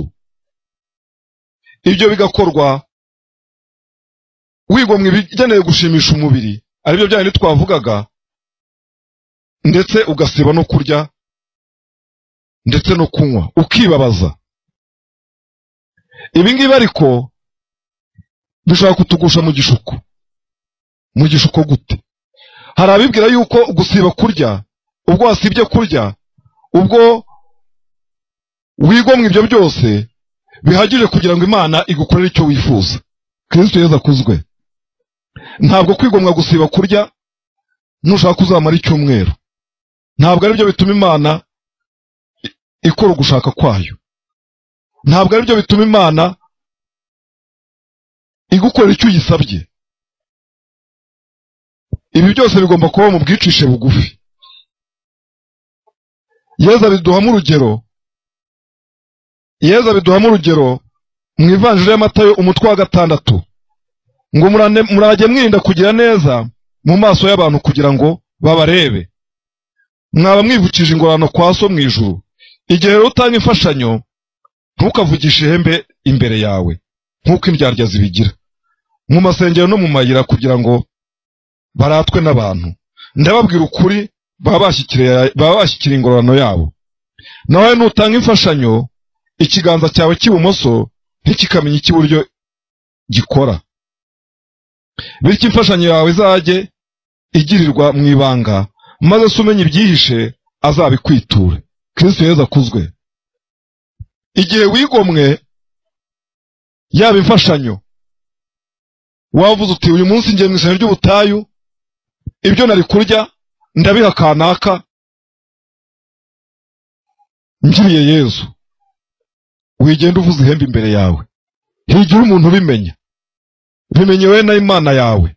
ibyo bigakorwa wigomwa ibigenewe gushimisha umubiri aribyo bya bindi twavugaga ndetse ugasiba no kurya ndetse no kunywa ukibabaza ibi ngibi ariko bishobora kutugusha mu gishuko mu gishuko gute hari abibwira yuko gusiba kurya ubwo wasibye kurya ubwo wigomwa ibyo byose bihagije kugira ngo imana igukorere icyo wifuza kirisito yeza akuzwe ntabwo kwigomwa gusiba kurya nushaka kuzamara icyumweru ntabwo ari byo bituma imana ikora ugushaka kwayo ntabwo ari byo bituma imana igukorera icyo uyisabye ibi byose bigomba kuba mu bwicishe bugufi yezu abiduhamo urugero yezu abiduhamo urugero mu ivanjiri y'amatayo umutwe wa gatandatu ngo murajye mwirinda kugira neza mu maso y'abantu kugira ngo babarebe mwaba mwivukije ingororano kwa so mu ijuru igihe rero utanga imfashanyo ntukavugishe ihembe imbere yawe nk'uko indyarya zibigira mu masengero no mu mayira kugira ngo baratwe n'abantu ndababwira ukuri baba bashyikiriye- baba bashyikira ingororano yabo nawe nutanga imfashanyo ikiganza cyawe cy'ibumoso ntikikamenya icy'iburyo gikora bityo imfashanyo yawe izajye igirirwa mu ibanga maze se umenya ibyihishe azabikwiture kristo yezu akuzwe igihe wigomwe yaba imfashanyo wavuze uti uyu munsi ngiye mu isano ry'ubutayu ibyo nari kurya ndabiha kanaka ngiriye yezu wigenda uvuza ihembe imbere yawe higira umuntu ubimenya bimenyewe na imana yawe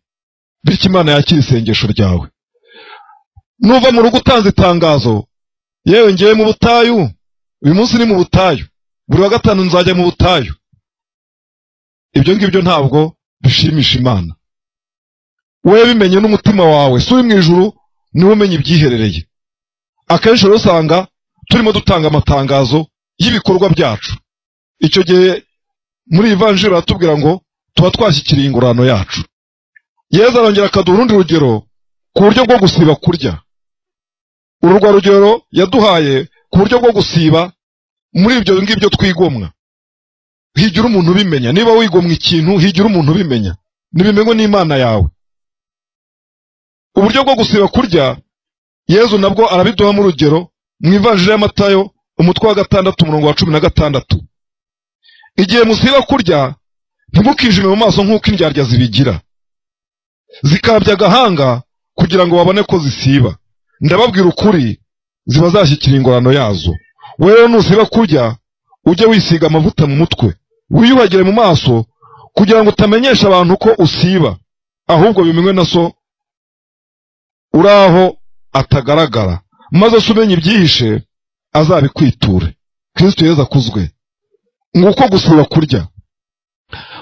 bityo imana yakira isengesho ryawe nuva mu rugo utanze itangazo yewe ngiye mu butayu uyu munsi ni mu butayu buri wa gatanu nzajya mu butayu ibyo ngibyo ntabwo bishimisha imana wowe bimenye n'umutima wawe si uri mu ijuru niwe umenya ibyiherereye akenshi rero usanga turimo dutanga amatangazo y'ibikorwa byacu icyo gihe muri iyi vanjiri baratubwira ngo tuba twashyikiriye ingororano yacu yezu arongera akaduha urundi rugero ku buryo bwo gusiba kurya uru rwa rugero yaduhaye ku buryo bwo gusiba muri ibyo ngibyo twigomwa higira umuntu ubimenya niba wigomwa ikintu higira umuntu ubimenya nibimenywe n'imana yawe uburyo bwo gusiba kurya yezu nabwo arabiduhamo urugero mu ivanjiri y'amatayo umutwe wa gatandatu umurongo wa cumi na gatandatu igihe musiba kurya ntimukijime mu maso nk'uko indyarya zibigira zikabya agahanga kugira ngo babone ko zisiba ndababwira ukuri ziba zashyikira ingororano yazo wowe rero nusiba kurya ujye wisiga amavuta mu mutwe wiyuhagire mu maso kugira ngo utamenyesha abantu ko usiba ahubwo bimenywe na so uri aho atagaragara maze se umenye ibyihishe azabikwiture kristo yezu akuzwe nguko gusiba kurya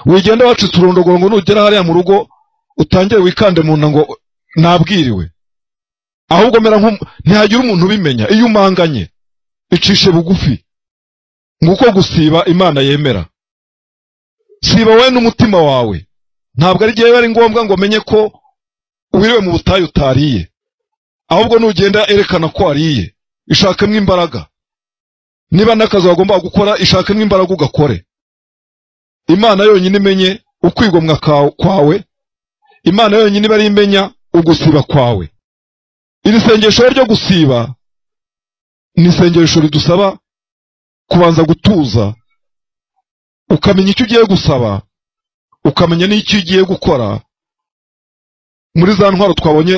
wigenda wacitse urondogoro ngo nugera hariya mu rugo utangire wikande mu nda ngo nabwiriwe ahubwo mera nk'umu- ntihagira umuntu ubimenya iyo umanganye icishe bugufi nguko gusiba imana yemera siba wowe n'umutima wawe ntabwo ari igihe biba ari ngombwa ngo menye ko wiriwe mu butayu utariye ahubwo nugenda erekana ko wariye ishakemo imbaraga niba n'akazi wagombaga gukora ishakemo imbaraga ugakore imana yonyine imenye ukwigomwa ka- kwawe imana yonyine iba ari imenya ugusiba kwawe iri sengesho ryo gusiba ni isengesho ridusaba kubanza gutuza ukamenya icyo ugiye gusaba ukamenya n'icyo ugiye gukora muri za ntwaro twabonye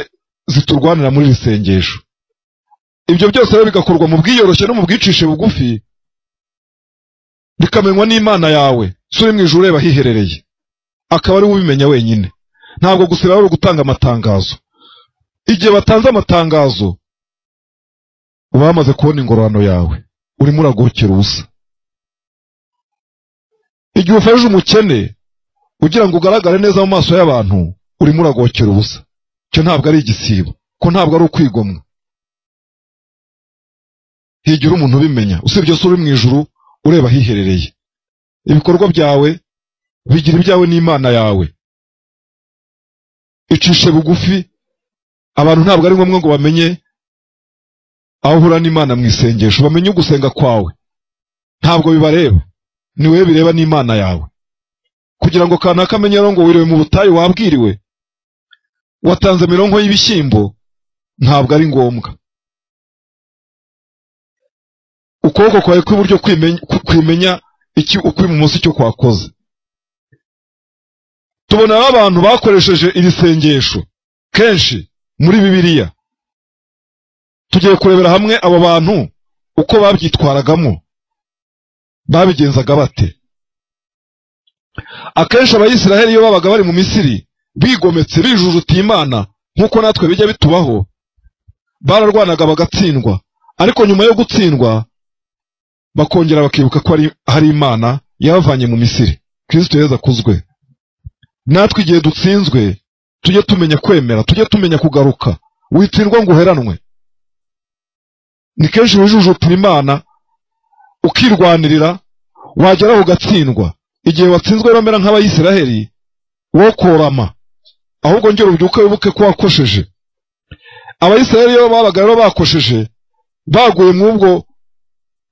ziturwanira muri iri sengesho ibyo byose rero bigakorwa mu bwiyoroshye no mu bwicishe bugufi bikamenywa n'imana yawe si uri mu ijuru ureba ahiherereye akaba ari we ubimenya wenyine ntabwo gusiba ari ugutanga amatangazo igihe batanze amatangazo uba wamaze kubona ingororano yawe urimo uragokera ubusa igihe ufashe umukene ugira ngo ugaragare neza mu maso y'abantu urimo uragokera ubusa icyo ntabwo ari igisibo ko ntabwo ari ukwigomwa higira umuntu ubimenya usibye se uri mu ijuru ureba ahiherereye ibikorwa byawe bigira ibyawe n'imana yawe icishe bugufi abantu ntabwo ari ngombwa ngo bamenye aho uhura n'imana mu isengesho bamenye ugusenga kwawe ntabwo bibareba ni wowe bireba n'imana yawe kugira ngo kanaka amenye rero ngo wiriwe mu butayu wabwiriwe watanze mironko y'ibishyimbo ntabwo ari ngombwa ukuboko kwawe kw'iburyo kwimenya- kwimenya iki ukw'ibumoso icyo kwakoze tubona abantu bakoresheje iri sengesho kenshi muri bibiliya tugiye kurebera hamwe abo bantu uko babyitwaragamo babigenzaga bate akenshi abayisiraheli iyo babaga bari mu misiri bigometse bijujutiye imana nk'uko natwe bijya bitubaho bararwanaga bagatsindwa ariko nyuma yo gutsindwa bakongera bakibuka ko ari- hari imana yabavanye mu misiri kristo yezu akuzwe natwe igihe dutsinzwe tujye tumenya kwemera tujye tumenya kugaruka witsindwa ngo uheranwe ni kenshi wijujutira imana ukirwanirira wageraho ugatsindwa igihe watsinzwe bamera nk'abayisiraheli wo korama ahubwo ngera ubyuka wibuke ko wakosheje abayisiraheli iyo babaga rero bakosheje baguye mw'ubwo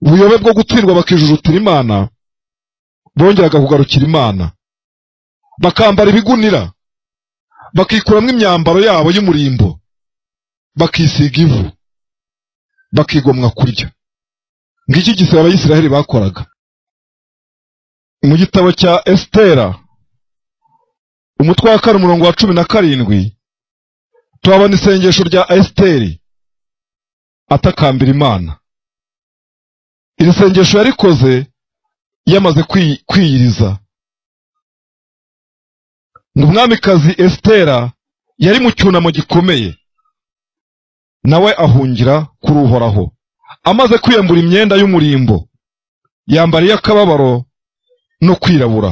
buyobe bwo gutsindwa bakijujutira imana bongeraga kugarukira imana bakambara ibigunira bakikuramo imyambaro yabo y'umurimbo bakisiga ivu bakigomwa kurya ngiki gisebe abayisiraheli bakoraga mu gitabo cya esitera umutwe wa kane umurongo wa cumi na karindwi tuhabona isengesho rya esiteri atakambira imana iri sengesho yarikoze yamaze kwiyiriza ngo umwamikazi esitera yari mu cyunamo gikomeye nawe ahungira kuri uhoraho amaze kwiyambura imyenda y'umurimbo yambara iy'akababaro no kwirabura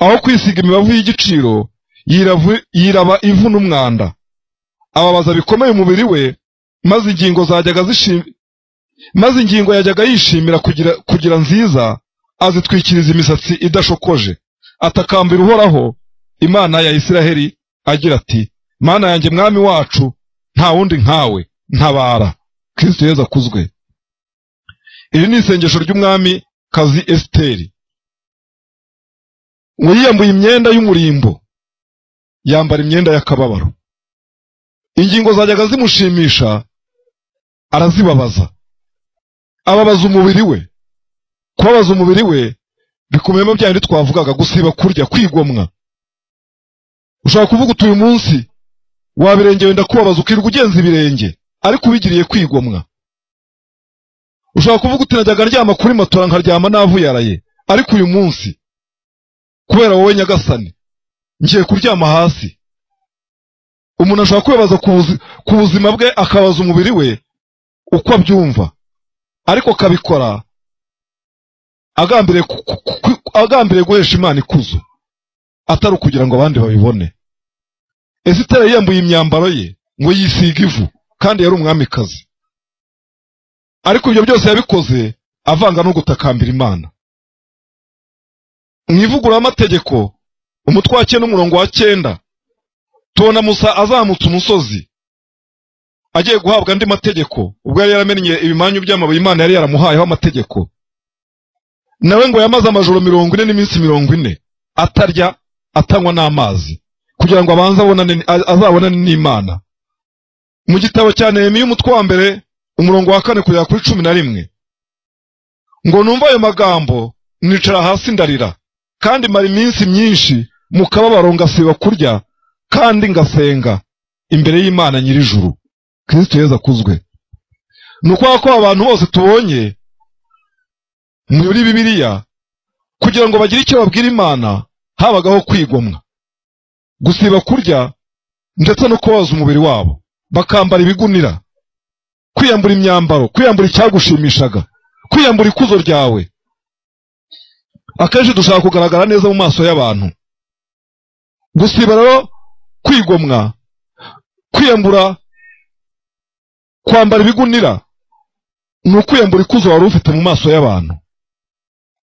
aho kwisiga imibavu y'igiciro yiraba ivu n'umwanda ababaza bikomeye umubiri we maze ingingo zajyaga zishimira maze ingingo yajyaga yishimira kugira, kugira nziza azitwikiriza imisatsi idashokoje atakambira uhoraho imana ya isiraheli agira ati mana yanjye mwami wacu nta wundi nkawe ntabara kristo yezu akuzwe iri ni isengesho ry'umwami kazi esiteri ngo yiyambuye imyenda y'umurimbo yambara imyenda y'akababaro ingingo zajyaga zimushimisha arazibabaza ababaza umubiri we kubabaza umubiri we bikubiyemo bya bindi twavugaga gusiba kurya kwigomwa ushobora kuvuga utuye munsi wabirengewe wenda kubabaza ukirirwa ugenza ibirenge ariko ubigiriye kwigomwa ushobora kuvuga uti najyaga ndyama kuri matora nkaryama navuyaraye ariko uyu munsi kubera wowe nyagasani ngiye kuryama hasi umuntu ashobora kwibaza ku buzima bwe akabaza umubiri we uko abyumva ariko akabikora agambiriye guhesha imana ikuzo atari ukugira ngo abandi babibone esitera yiyambuye imyambaro ye ngo yisiga ivu kandi yari umwamikazi ariko ibyo byose yabikoze avanga no gutakambira imana mu ivugururamategeko umutwe wa cyenda umurongo wa cyenda tubona musa azamutse umusozi agiye guhabwa andi mategeko ubwo yari yaramenye ibimanyu by'amabuye imana yari yaramuhayeho amategeko nawe ngo yamaze amajoro mirongo ine n'iminsi mirongo ine atarya atanywa n'amazi kugira ngo abanze azabonane n'imana mu gitabo cya nehemiya umutwe wa mbere umurongo wa kane kugera kuri cumi na rimwe ngo numva ayo magambo nicara hasi ndarira kandi mara iminsi myinshi mu kababaro ngasiba kurya kandi ngasenga imbere y'imana nyir'ijuru kristo yezu akuzwe ni ukwaha ko abantu bose tubonye muri bibiliya kugira ngo bagire icyo babwira imana habagaho kwigomwa gusiba kurya ndetse no kubaza umubiri wabo bakambara ibigunira kwiyambura imyambaro kwiyambura icyagushimishaga kwiyambura ikuzo ryawe akenshi dushaka kugaragara neza mu maso y'abantu gusiba rero kwigomwa kwiyambura kwambara ibigunira ni ukwiyambura ikuzo wari ufite mu maso y'abantu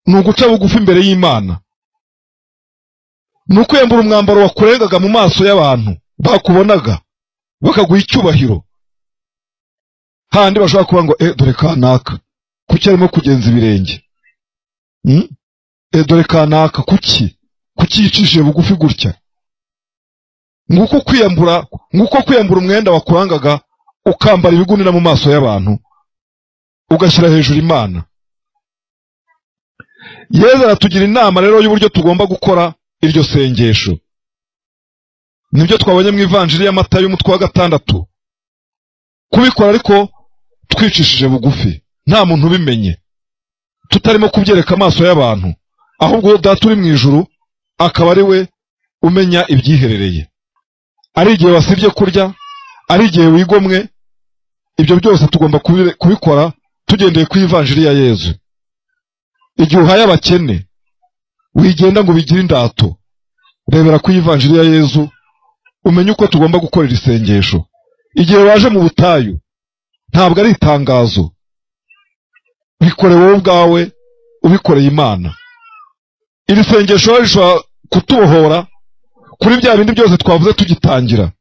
ni uguca bugufi imbere y'imana ni ukwiyambura umwambaro wakurengaga mu maso y'abantu bakubonaga bakaguha icyubahiro handi bashobora kuba ngo eh dore kanaka kuki arimo kugenza ibirenge dore kanaka kuki kuki yicishije bugufi gutya nguko kwiyambura nguko kwiyambura umwenda wakurangaga ukambara ibigunira mu maso y'abantu ugashyira hejuru imana yezu aratugira inama rero y'uburyo tugomba gukora iryo sengesho nibyo twabonye mu ivanjiri y'amata y'umutwe wa gatandatu kubikora ariko twicishije bugufi nta muntu ubimenye tutarimo kubyereka amaso y'abantu ahubwo uwo data uri mu ijuru akaba ari we umenya ibyiherereye ari igihe wasibye kurya ari igihe wigomwe ibyo byose tugomba kubikora tugendeye ku ivanjiri ya yezu igihe uhaye abakene wigenda ngo bigire indato rebera ku ivanjiri ya yezu umenye uko tugomba gukorera isengesho igihe waje mu butayu ntabwo ari itangazo bikore wowe ubwawe ubikoreye imana iri sengesho rishobora kutubohora kuri bya bindi byose twavuze tugitangira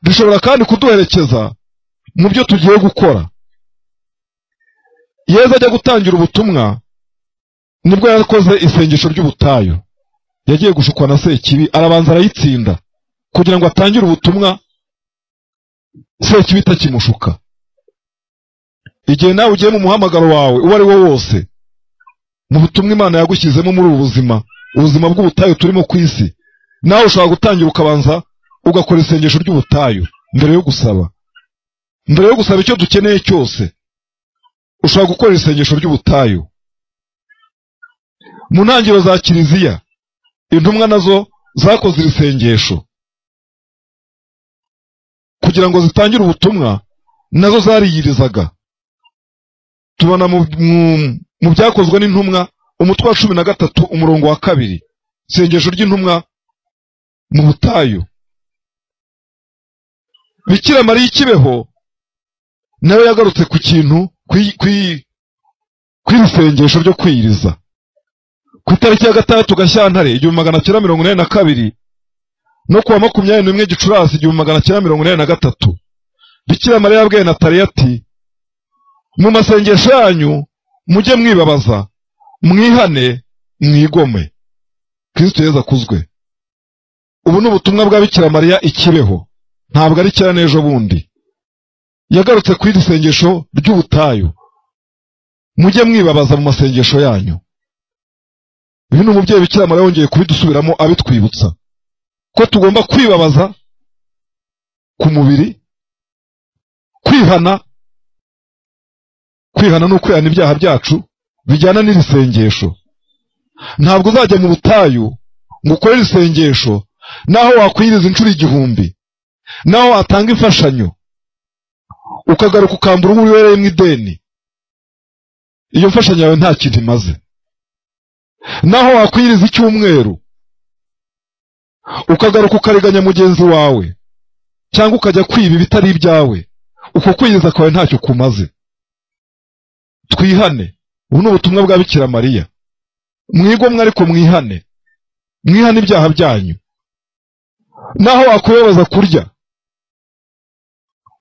rishobora kandi kuduherekeza mu byo tugiye gukora yezu ajya gutangira ubutumwa nibwo yakoze isengesho ry'ubutayu yagiye gushukwa na sekibi arabanza arayitsinda kugira ngo atangire ubutumwa sekibi itakimushuka igihe nawe ugiye mu muhamagaro wawe uwo ari wo wose mu butumwa imana yagushyizemo muri ubu buzima ubuzima bw'ubutayu turimo ku isi nawe ushobora gutangira ukabanza ugakora isengesho ry'ubutayu mbere yo gusaba mbere yo gusaba icyo dukeneye cyose ushobora gukora isengesho ry'ubutayu mu ntangiriro za kiliziya intumwa nazo zakoze iri sengesho kugira ngo zitangire ubutumwa nazo zariyirizaga tubona mu byakozwe n'intumwa umutwe wa cumi na gatatu umurongo wa kabiri isengesho ry'intumwa mu butayu bikira mariya ikibeho nawe yagarutse ku kintu ku iri sengesho ryo kwiyiriza ku itariki ya gatandatu gashyantare igihumbi magana cyenda mirongo inani na kabiri no ku wa makumyabiri n'imwe gicurasi igihumbi magana cyenda mirongo inani na gatatu bikira mariya yabwiye nataliya ati mu masengesho yanyu mujye mwibabaza mwihane mwigome kirisito yeza akuzwe ubu ni ubutumwa bwa bikira mariya ikibeho ntabwo ari kera n'ejo bundi yagarutse ku iri sengesho ry'ubutayu mujye mwibabaza mu masengesho yanyu ibi ni umubyeyi bikira mariya yongeye kubidusubiramo abitwibutsa ko tugomba kwibabaza ku mubiri kwihana kwihana no kwihana ibyaha byacu bijyana n'iri sengesho ntabwo uzajya mu butayu ngo ukore iri sengesho naho wakwiriza inshuro igihumbi naho watanga imfashanyo ukagaruka ukambura uwo uribereye mu ideni iyo mfashanyo yawe nta kintu imaze naho wakwiriza icyumweru ukagaruka ukariganya mugenzi wawe cyangwa ukajya kwiba ibitari ibyawe uko kwiriza kwawe ntacyo kumaze twihane ubu ni ubutumwa bwa bikira mariya mwigomwe ariko mwihane mwihane ibyaha byanyu naho wakubabaza kurya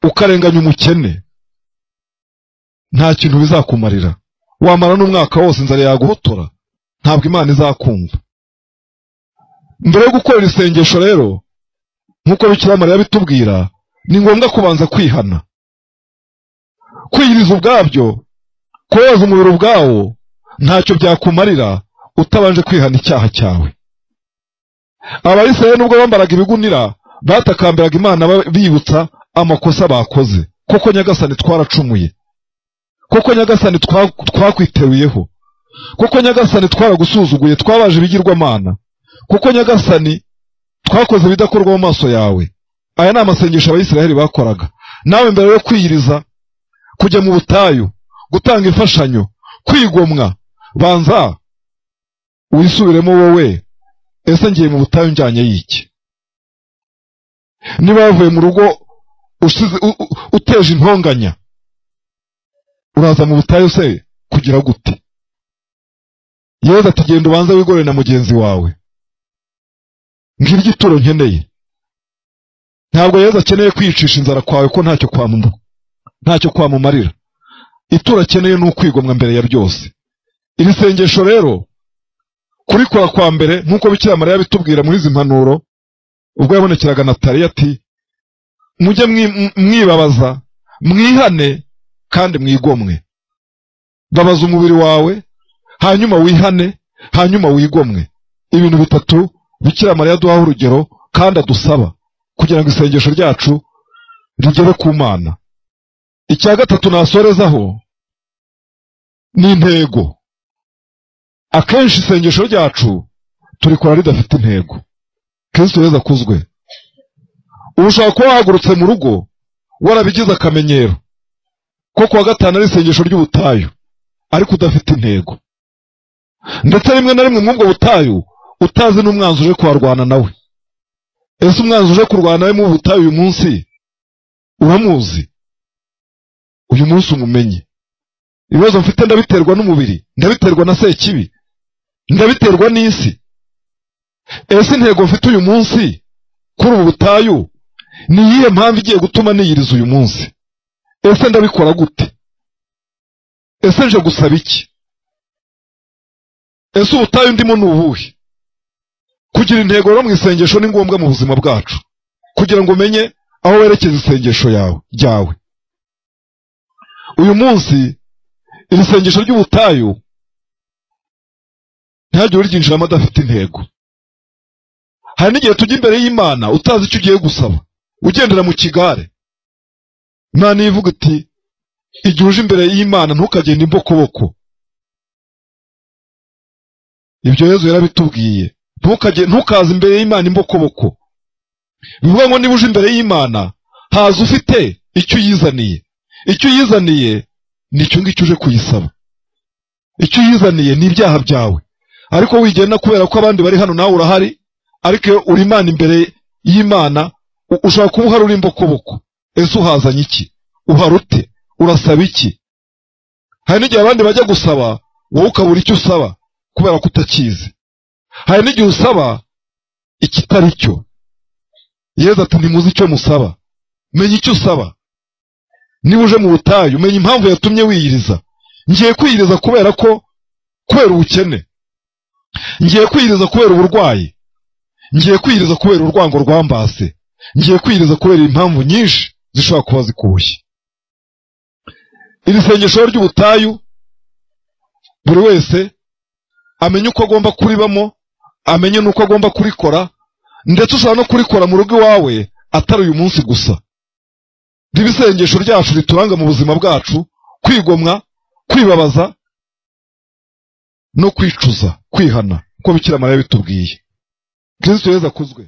ukarenganya umukene nta kintu bizakumarira wamara n'umwaka wose inzara yaguhotora ntabwo imana izakumva mbere yo gukorera isengesho rero nk'uko bikira mariya bitubwira ni ngombwa kubanza kwihana kwiyiriza ubwabyo kubabaza umubiri ubwawo ntacyo byakumarira utabanje kwihana icyaha cyawe abayisirayeli nubwo bambaraga ibigunira batakambiraga imana bibutsa amakosa bakoze koko nyagasani twaracumuye koko nyagasani twakwiteruyeho koko nyagasani twaragusuzuguye twabaje ibigirwamana koko nyagasani twakoze ibidakorwa mu maso yawe aya ni amasengesho abayisirayeli bakoraga nawe mbere yo kwiyiriza kujya mu butayu gutanga imfashanyo kwigomwa banza wisubiremo wowe ese ngiye mu butayu njyanye y'iki niba wavuye mu rugo uteje intonganya uraza mu butayu se kugira gute yeza ati genda ubanza wigorere na mugenzi wawe ngiri igituro nkeneye ntabwo yeza akeneye kwiyicisha inzara kwawe ko ntacyo ntacyo kwamumarira ituro akeneye ni ukwigomwa mbere ya byose iri sengesho rero kurikora kwa mbere nk'uko bikira mariya bitubwira muri izi mpanuro ubwo yabonekeraga nataliya ati mujye mwibabaza mwihane kandi mwigomwe babaza umubiri wawe hanyuma wihane hanyuma wigomwe ibintu bitatu bikira mariya duhaho urugero kandi adusaba kugira ngo isengesho ryacu rigere ku mana icya gatatu nasorezaho ni intego akenshi isengesho ryacu turikora ridafite intego kirisito weza akuzwe ubu ushobora kuba wahagurutse mu rugo warabigize akamenyero ko kuwa gatanu ari isengesho ry'ubutayu ariko udafite intego ndetse rimwe na rimwe mw'ubwo butayu utazi n'umwanzi uje kuharwana nawe ese umwanzi uje kurwana nawe mu butayu uyu munsi uramuzi uyu munsi umumenye ibibazo mfite ndabiterwa n'umubiri ndabiterwa na sekibi ndabiterwa n'isi ese intego mfite uyu munsi kuri ubu butayu ni iyihe mpamvu igiye gutuma niyiriza uyu munsi ese ndabikora gute ese nje gusaba iki ese ubutayu ndimo ni ubuhe kugira intego rero mu isengesho ni ngombwa mu buzima bwacu kugira ngo umenye aho werekeza isengesho yawe ryawe uyu munsi iri sengesho ry'ubutayu ntihagire uryinjiramo adafite intego hari n'igihe tujya imbere y'imana utazi icyo ugiye gusaba ugendera mu kigare imana ivuga iti igihe uje imbere y'imana ntukagende imbokoboko ibyo yezu yarabitubwiye ntukaze imbere y'imana imbokoboko bivuga ngo niba uje imbere y'imana haza ufite icyo uyizaniye icyo uyizaniye ni icyo ngicyo uje kuyisaba icyo uyizaniye ni ibyaha byawe ariko wigenda kubera ko abandi bari hano nawe urahari ariko iyo uri imana imbere y'imana ushobora kuba uhari uri imbokoboko ese uhazanye iki uhari ute urasaba iki hari n'igihe abandi bajya gusaba wowe ukabura icyo usaba kubera ko utakizi hari n'igihe usaba ikitari cyo yezu ati ntimuzi icyo musaba menya icyo usaba niba uje mu butayu menya impamvu yatumye wiyiriza ngiye kwiyiriza kubera ko kubera ubukene ngiye kwiyiriza kubera uburwayi ngiye kwiyiriza kubera urwango rwambase ngiye kwiyiriza kubera impamvu nyinshi zishobora kuba zikuboshye iri sengesho ry'ubutayu buri wese amenye uko agomba kuribamo amenye n'uko agomba kurikora ndetse ushobora no kurikora mu rugo iwawe atari uyu munsi gusa riba isengesho ryacu rituranga mu buzima bwacu kwigomwa kwibabaza no kwicuza kwihana uko bikira mariya bitubwiye kristo yeza akuzwe